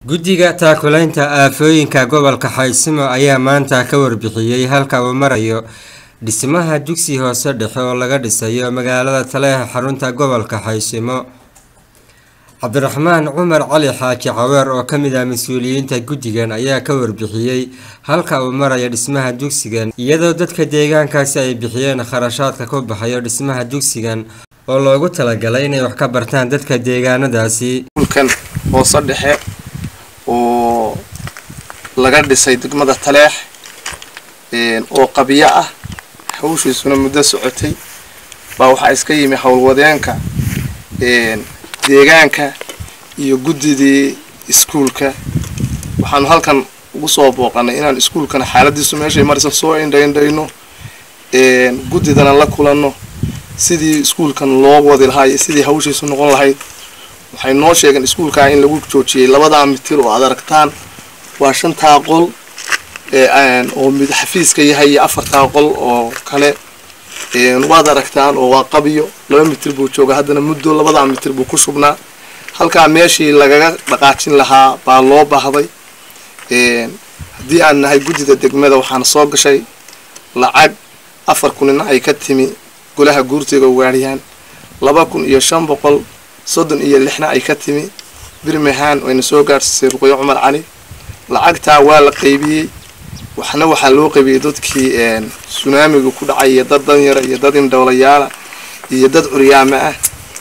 guddiga taakulaynta aafooyinka gobolka xaysimo ayaa maanta ka warbixiyey halka uu marayo dhismaha dugsi hoose dhexe oo laga dhisayo magaalada taleexa xarunta gobolka xaysimo cabdiraxmaan cumar cali xaaji caweer oo kamid ah mas-uuliyiinta guddigan ayaa ka warbixiyey halka uu marayo dhismaha dugsigan iyadoo dadka deegaankaasi ay bixiyeen kharashaadka ku baxayo dhismaha dugsigan oo loogu talagalay inay wax ka bartaan dadka deegaanadaasi dhulkan hoose dhexe oo laga dhisay degmada taleex oo qabyo ah hawshiisuna muddo socotay baa waxaa iska yimi howlwadeenka deegaanka iyo guddidii iskuulka waxaanu halkan ugu soo booqanay inaan iskuulkana xaaladiisu meeshay marisa soo indhaindhayno guddidana la kulanno sidii iskuulkan loo wadi lahaa iyo sidii hawshiisu noqon lahayd waxay noo sheegeen iskuulkaa in lagu joojiyey labadaa mitir oo aad aragtaan waa shantaa qol oo mid xafiiska yahay iyo afartaa qol oo kale waad aragtaan oo waa qabyo laba mitir buu jooga haddana muddo labadaa mitir buu ku shubnaa halkaa meeshii lagaga dhaqaajin lahaa baa loo baahday haddii aan nahay guddida degmada waxaana soo gashay lacag afar kunina ay ka timi golaha guurtiga ugaadhiyaan laba kun iyo shan boqol soddon iyo lixna ay ka timi birmingham wayna soo gaadhsiisay ruqyo cumar cali lacagtaa waa la qaybiyey waxna waxaa loo qaybiyey dadkii sunaamiga ku dhacay iyo dad danyara iyo dad indhowlayaala iyo dad curyaama ah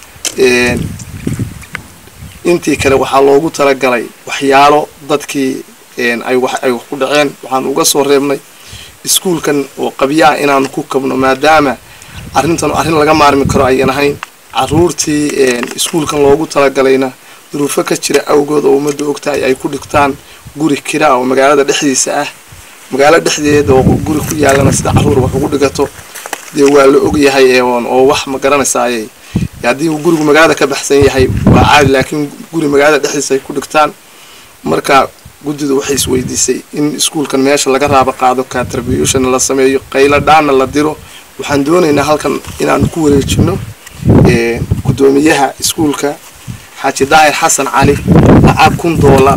intii kale waxaa loogu talagalay waxyaalo dadkii ay wax ay ku dhaceen waxaan uga soo reebnay iskuulkan oo qabyo ah inaanu ku kabno maadaama arrintan arrin laga maarmi karo ayan ahayn caruurtii iskuulkan loogu talagalayna duruufo ka jira awgood oo ummadda ogtahay ay ku dhigtaan guri kira oo magaalada dhexdiisa ah magaalo dhexdeeda oo guri ku yaalana sida caruur wax ugu dhigato dee waa la ogyahay oo wax ma garanaysaayay haddii gurigu magaalada ka baxsan yahay waa caadi laakiin guri magaalada dhexdiisa ay ku dhigtaan marka guddidu waxay isweydiisay in iskuulkan meesha laga raabo qaado catribution la sameeyo qaylo dhaana la diro waxaan doonaynaa halkan inaanu ku wareejino guddoomiyaha iskuulka xaaji daahir xasan cali lacag kun doolar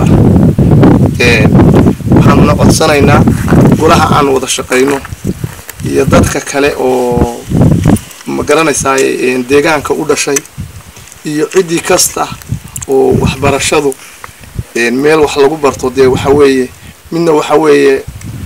ah waxaanuna codsanaynaa golaha aan wada shaqayno iyo dadka kale oo ma garanaysaay deegaanka u dhashay iyo ciddii kasta oo waxbarashadu meel wax lagu barto dee waxa weeye midna waxa weeye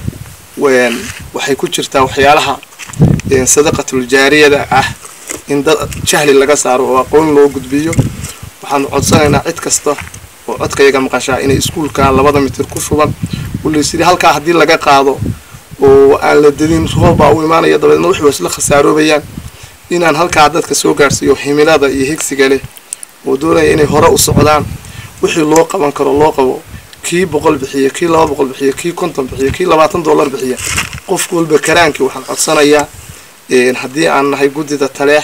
waxay ku jirtaa waxyaalaha sadaqatul jaariyada ah in dad jahli laga saaro oo aqoon loo gudbiyo waxaanu codsanaynaa cid kasta oo codkayaga maqashaa inay iskuulka labada mitir ku shuban ulaysidhi halkaa haddii laga qaado oo aan la dedin roob baa u imaanaya dabeedna waxay isla khasaaroobayaan inaan halkaa dadka soo gaadhsiiyo himilada iyo higsiga leh oo doonaya inay hore u socdaan wixii loo qaban karo loo qabo kii boqol bixiya kii laba boqol bixiya kii konton bixiya kii labaatan dollar bixiya qof walba karaankii waxaan codsanayaa haddii aan nahay guddida taleex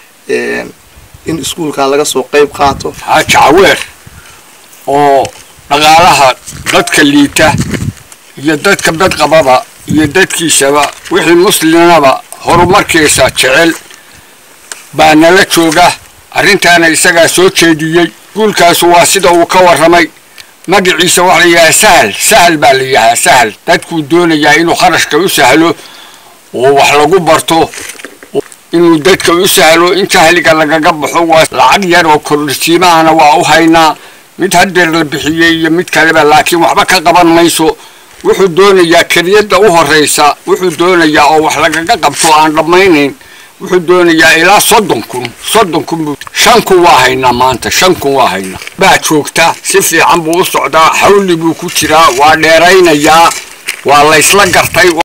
in iskuulkaa laga soo qayb qaato xaaji caweer oo dhaqaalaha dadka liita iyo dadka badqababa iyo dadkiisaba wixii muslimnaba horumarkiisa jecel baa nala jooga arrintaana isagaa soo jeediyey iskuulkaasu waa sida uu ka warramay magaciisa waxa la yidhahaa sahal sahal baa la yidhahaa sahal dadkuu doonayaa inuu kharashka u sahlo oo wax lagu barto inuu dadka u sahlo in jahliga lagaga baxo waa lacag yar oo kordhsiimahana waa u haynaa mid hadeer la bixiyey iyo mid kaleba laakiin waxba ka qaban mayso wuxuu doonayaa keliyadda u horraysa wuxuu doonayaa oo wax lagaga qabto aan dhammaynayn wuxuu doonayaa ilaa soddon kun soddon kun shan kun waa haynaa maanta shan kun waa haynaa baa joogta si fiican buu u socdaa xawli buu ku jiraa waa dheeraynayaa waa laysla gartay